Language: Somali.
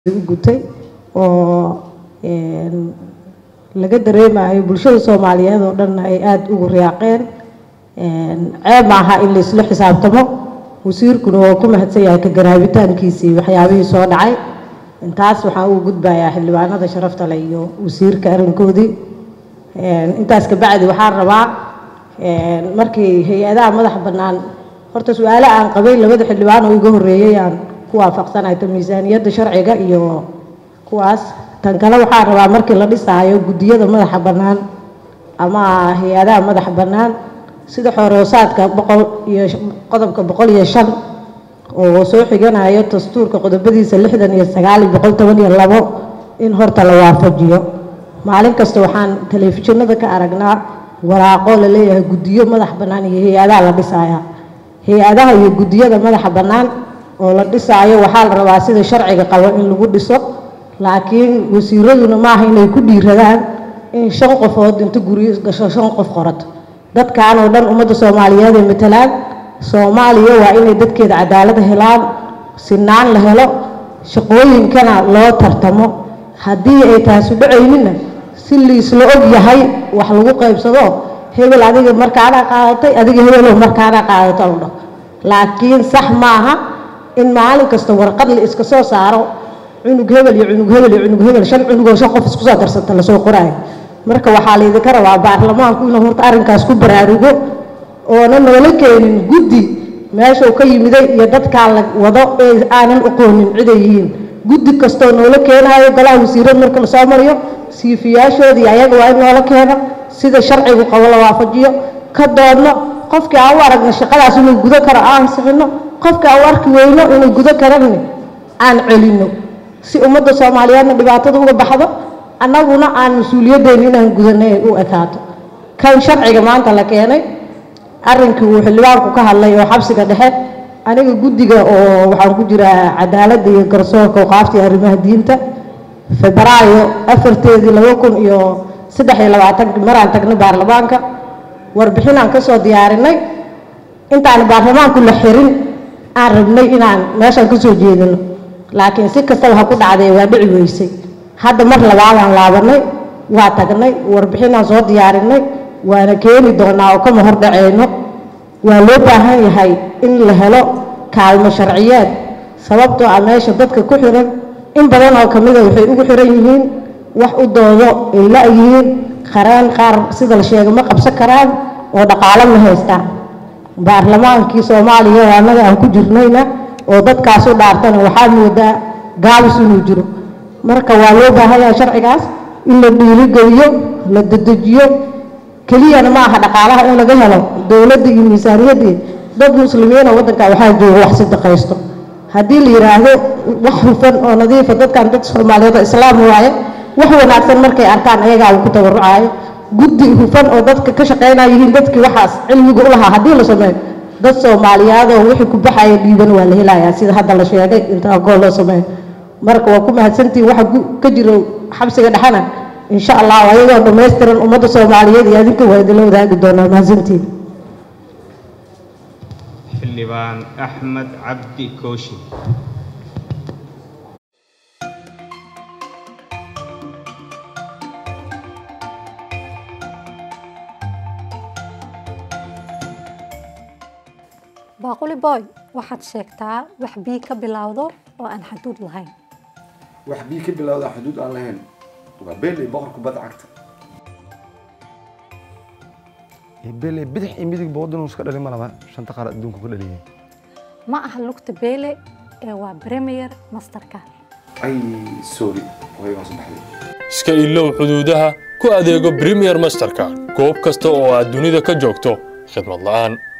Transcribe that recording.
u gutay oo laga dareemayo bulshada soomaaliyeed oo dhanna ay aada ugu riyaaqeen ceeb maaha in laisla xisaabtamo wasiirkuna waa ku mahadsan yahay ka garaabitaankiisii waxyaabihii soo dhacay intaas waxaan ugu gudbayaa xildhibaanada sharafta leh iyo wasiirka arrinkoodii intaas kabacdi waxaan rabaa markii hay-adaha madaxa bannaan horta su-aale aan qabay labada xildhibaan oo iga horreeyey aan ku waafaqsanahay ta miisaaniyadda sharciga iyo kuwaas tan kale waxaan rabaa markii la dhisaayo guddiyada madaxa bannaan ama hay-adaha madaxa bannaan sida xooroosaadka boqol iyo qodobka boqol iyo shan oo soo xiganayo dastuurka qodobadiisa lixdan iyo sagaal iyo boqol toban iyo labo in horta la waafajiyo maalin kasta waxaan telefishinada ka aragnaa waraaqo la leeyahay guddiyo madax bannaan iyo hay-adaha la dhisaya hay-adaha iyo guddiyada madaxa bannaan oo la dhisaayo waxaa la rabaa sida sharciga qabo in lagu dhiso laakiin wasiiraduna maaha inay ku dhiiradaan in shan qofood inta guryo gasho shan qof qorato dadkan oo dhan ummadda soomaaliyeed ay matalaan soomaaliya waa inay dadkeeda cadaalad helaan sinaan la helo shaqooyinkana loo tartamo haddii ay taasu dhacaynina si liisla og yahay wax lagu qaybsado hebel adiga markaanaa qaadatay adiga hebelow markaanaa qaadato la dhaho laakiin sax maaha in maalin kasta warqad la iska soo saaro cunug hebel iyo cunug hebel iyo cunug hebel shan cunugoo shan qof isku soo darsanta lasoo qoraayo marka waxaa laydinka rabaa baarlamaanku inuu horta arrinkaas ku baraarugo oona noola keenin guddi meeshuu ka yimiday iyo dadkaa la wado ee aanan aqoonin ciday yihiin guddi kastoo noola keenaayo golaha wasiirad marka lasoo mariyo siifiyaashoodii ayaga waa in noola keeno sida sharcigu qabo la waafajiyo ka doodno qofkii aan u aragna shaqadaas inuu gudo karo aan sixino qofkii aan u arki weyno inuu gudo karani aan celinno si ummadda soomaaliyeedna dhibaatada uga baxdo annaguna aan mas-uuliyaddeena inaan gudanay ay u ekaato kan sharciga maanta la keenay arrinkii uu xildhibaanku ka hadlay oo xabsiga dhexe aniga guddiga oo waxaan ku jiraa cadaaladda iyo garsoorka waqaafta iyo arrimaha diinta febraayo afarteedii laba kun iyo saddex iyo labaatanki maraan tagnay baarlamaanka warbixinaan ka soo diyaarinay intaan baarlamaanku la xirin aan rabnay inaan meeshaan ka soo jeedino laakiin si kastaba ha ku dhacdee waa dhici weysay hadda mar labaadaan laabanay waa tagnay warbixinaan soo diyaarinay waana keeni doonaa oo kama hor dhaceyno waa loo baahan yahay in la helo kaalmo sharciyeed sababtoo ah meesha dadka ku xiran in badan oo kamida waxay ugu xiran yihiin wax u doodo ay la-yihiin qareen qaar sida la sheega ma qabsan karaan oo dhaqaalo ma haystaan baarlamaankii soomaaliya oo annaga aan ku jirnayna oo dadkaas u dhaartana waxaa moodaa gaabis inuu jiro marka waa loo baahan yahay sharcigaas in la dhiirigeliyo la dedejiyo keliyana ma aha dhaqaalaha in laga helo dowladda iyo miisaaniyaddii dad muslimiina waddanka waxaa jooga wax sadaqaysto haddii la yidhaahdo wax hufan oo nadiifa dadkan dad soomaaliyeed oo islaam waaye wax wanaagsan markay arkaan ayagaa uu ku tabarucaayo guddi hufan oo dadka ka shaqeynaya yihiin dadkii waxaas cilmiga u lahaa haddii la sameeyo dad soomaaliyaad oo wixii ku baxaya dhiiban waa la helayaa sida hadda la sheegay inta gool loo sameeyo marka waa ku mahadsantihin waxa ka jiro xabsiga dhexena insha allah ayagoo dhammaystiran ummadda soomaaliyeed iyo adinka waa idinla wadaagi doonaa mahadsantiin xildhibaan axmed cabdi kooshi baaquli boy waxaad sheegtaa wax bii ka bilowdo oo aan xaduud lahayn wax bii ka bilowda xuduud aan lahayn waa beeley boqorka badda cagta beeley bidix iyo midig boodinuu iska dhali ma laba shanta qaar adduunku ka dhaliyay ma aha lugta beele ee waa premier masterka ay sorry way waan soo baxday iska ilow xuduudaha ku adeego premier masterka goob kasta oo aad dunida ka joogto khidmad la'aan